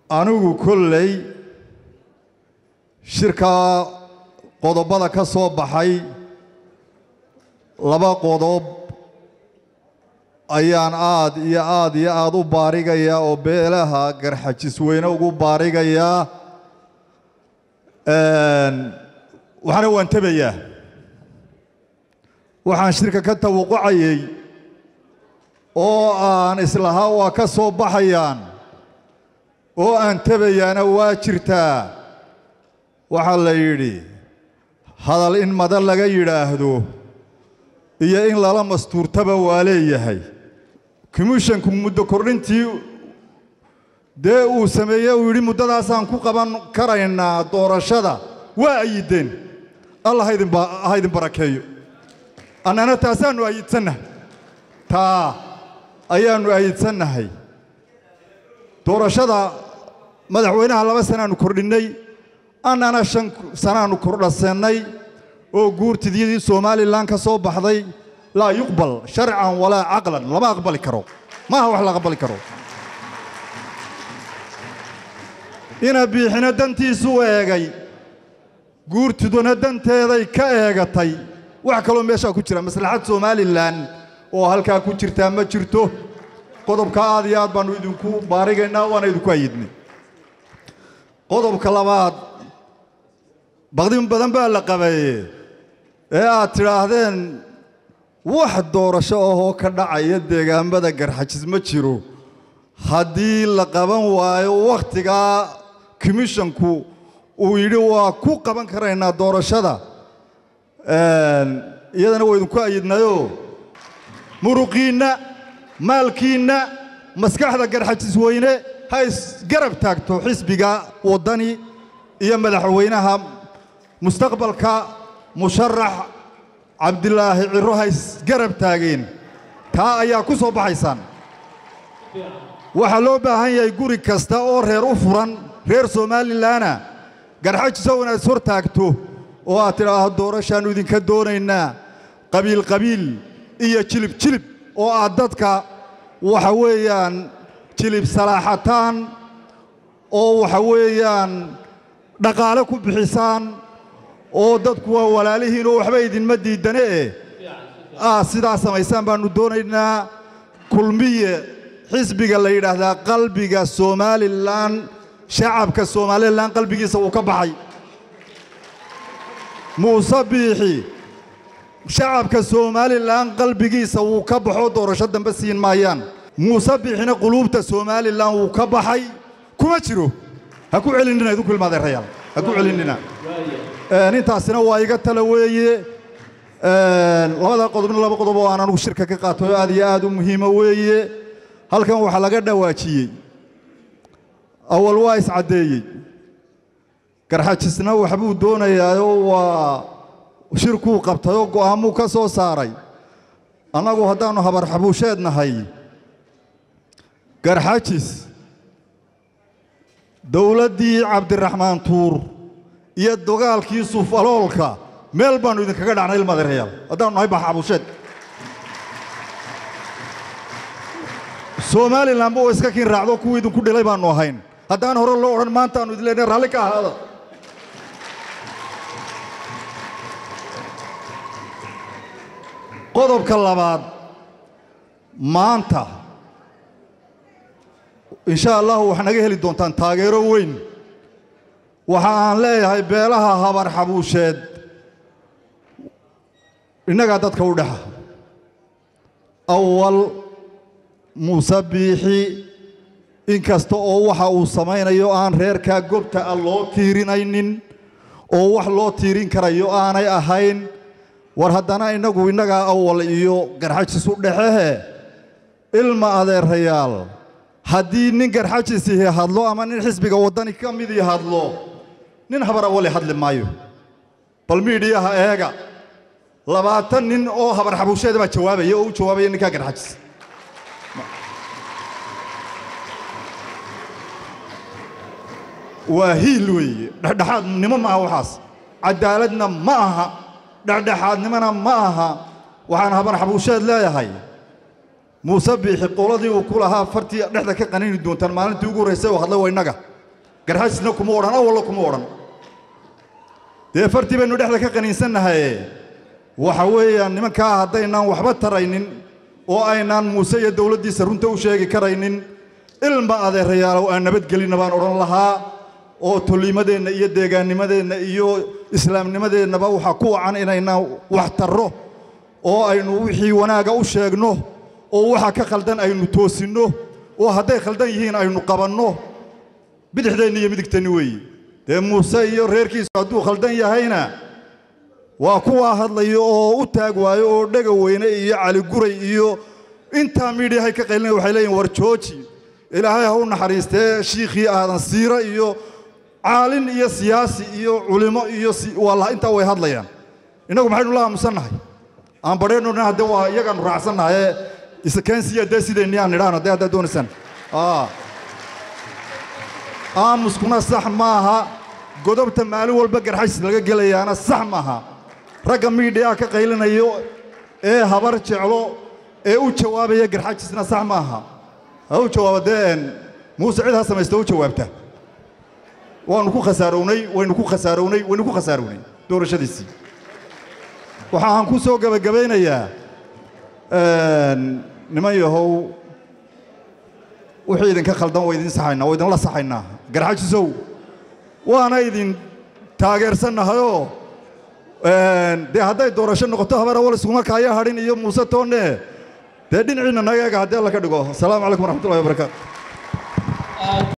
anigu kolley shirkaa qodobada ka soo baxay laba qodob ayaan aad iyo aad iyo aad u baarigayaa oo beelaha garxajis weyne ugu baarigayaa waxaana waan tebayaa waxaan shirka ka tawaqacayey oo aan islahaa waa ka soo baxayaan oo aan tebayaana waa jirtaa waxaa la yidhi hadal in madan laga yidhaahdo iyo in lala mastuurtaba waa leeyahay commishanku muddo kordhintii dee uu sameeye uu yidhi muddadaasaan ku qaban karaynaa doorashada waa ayideen allah ha idin barakeeyo annana taasaannu ayidsannahay taa ayaannu ayidsannahay doorashada madaxweynaha laba sanaannu kordhinnay annana shan sanaannu kordhasannay oo guurtidiyadii somalilan ka soo baxday laa yuqbal sharcan walaa caqlan lama aqbali karo maaha wax la aqbali karo ina biixina dantiisu eegay guurtiduna danteeday ka eegatay wax kaloo meeshaa ku jira maslaxad somalilan oo halkaa ku jirtaa ma jirto qodobka aad iyo aad baannu idinku baarigaynaa waana idinku ayidnay qodobka labaad baqdin badan baa la qabeeye ee aad tidhaahdeen wax doorasho ahoo ka dhacaya deegaamada garxajis ma jiro haddii la qaban waayo wakhtigaa commishanku uu yidhi waa ku qaban karaynaa doorashada iyadana waa idinku ayidnayoo muruqiinna maalkiinna maskaxda garxajis weyne ha isgarab taagto xisbiga waddani iyo madaxweynaha mustaqbalka musharax cabdilaahi ciro ha isgarab taageen taa ayaa ku soo baxaysaan waxaa loo baahan yahay guri kasta oo reer u furan reer somalilanna garxajisow inaad is hor taagto oo aad tidhaahdo doorashaannu idinka doonaynaa qabiil qabiil iyo jilib jilib oo aad dadka waxa weeyaan jilib salaaxataan oo waxa weeyaan dhaqaale ku bixisaan oo dadku waa walaalihiin oo waxba idinma diidane eh ah sidaa samaysaan baannu doonaynaa kulmiye xisbiga la yidhaahdaa qalbiga somalilan shacabka somalilan qalbigiisa uu ka baxay muuse biixi shacabka somalilan qalbigiisa wuu ka baxo doorasho dambe siin maayaan muuse biixina quluubta somalilan wuu ka baxay kuma jiro ha ku celinina idinku ilmaadeerayaal ha ku celinina intaasina waa iga tala weeye labada qodobna laba qodob oo aan anugu shirka ka qaato aad iyo aad u muhiima weeye halkan waxaa laga dhawaajiyey awal waa iscaddeeyey garxajisna waxbuu doonayaayoo waa shirkuu qabtayoo go'aamuu ka soo saaray annagu haddaannu habar xabuusheed nahay garxajis dowladdii cabdiraxmaan tuur iyo dagaalkii suufaloolka meel baannu idinkaga dhacnay ilmadeerayaal haddaannu nahay baxxabuusheed somalilanba oo iska kiin raacdo kuwii idinku dhilay baannu ahayn haddaan hore loo odhan maantaannu idin leenahay raalli ka ahaada qodobka labaad maanta insha allahu waxaa naga heli doontaan taageero weyn waxa aan leeyahay beelaha habar xabuusheed innagaa dadka u dhexa awal muuse biixi inkasta oo waxa uu samaynayo aan reerkaa gobta a loo tiirinaynin oo wax loo tiirin karayo aanay ahayn war haddana innagu innagaa awal iyo garxajis u dhexehe ilma adeerayaal haddii nin garxajisihi hadlo ama nin xisbiga waddani ka midii hadlo nin habar awali hadli maayo bal miidhiyaha eega labaatan nin oo habar xabuusheeda baa jawaabaya oo u jawaabaya ninkaa garxajis waa hiil weeye dhexdhexaadnimo ma aha waxaas caddaaladna ma aha dhexdhexaadnimona ma aha waxaan habar xabuusheed leeyahay muuse biixi qoladii uu ku lahaa fartii dhexda ka qanini doontaan maalintii ugu horraysay oo hadlay waa innaga garxajisna kuma odhan awalla kuma odhan dee fartii baynu dhexda ka qaniinsannahaye waxa weeyaan nimankaa haddaynaan waxba taraynin oo aynaan muuse iyo dowladdiisa runta u sheegi karaynin ilma adeerayaalow aan nabadgelinna baan odhan lahaa oo tolliimadeenna iyo deegaannimadeenna iyo islaamnimadeennaba waxaa ku wacan inaynaan wax tarro oo aynu wixii wanaaga u sheegno oo waxa ka khaldan aynu toosinno oo hadday khaldan yihiin aynu qabanno bidixdeenni iyo midigteenni weeye dee muuse iyo reerkiisu hadduu khaldan yahayna waa kuwaa hadlayo oo u taag waayo oo dhega weyne iyo caliguray iyo intaa miidhiyahay ka qaylina waxay leeyihin war jooji ilaahay ha u naxariistee shiikhii aadan siira iyo caalin iyo siyaasi iyo culimo iyo waa intaa way hadlayaan innagu maxaynu la aamusannahay aan badheennona hadde waa iyagaanu raacsannahaye iskensiya dee sideenni aan nidhaahno dee haddaad doonaysaan aamuskuna sax maaha godobta maalin walba garxajis laga gelayaana sax maaha ragga miidhiyaa ka qaylinayo ee habar jeclo ee u jawaabaya garxajisna sax maaha ha u jawaaba dee muuse cid ha samaysta u jawaabta waanu ku khasaarownay waynu ku khasaarownay waynu ku khasaarownay doorashadiisii waxaan ku soo gebagabaynayaa niman yahow wixii idinka khaldan waa idin saxaynaa waa idinla saxaynaa garxajisow waana idin taageersannahayoo dee hadday doorasho noqoto habar awal iskuma kaaya hadhin iyo muuse toonne dee dhinaciinna naga eega haddii alla ka dhigo asalaamu calaykum waraxmatullahi wabarakaatu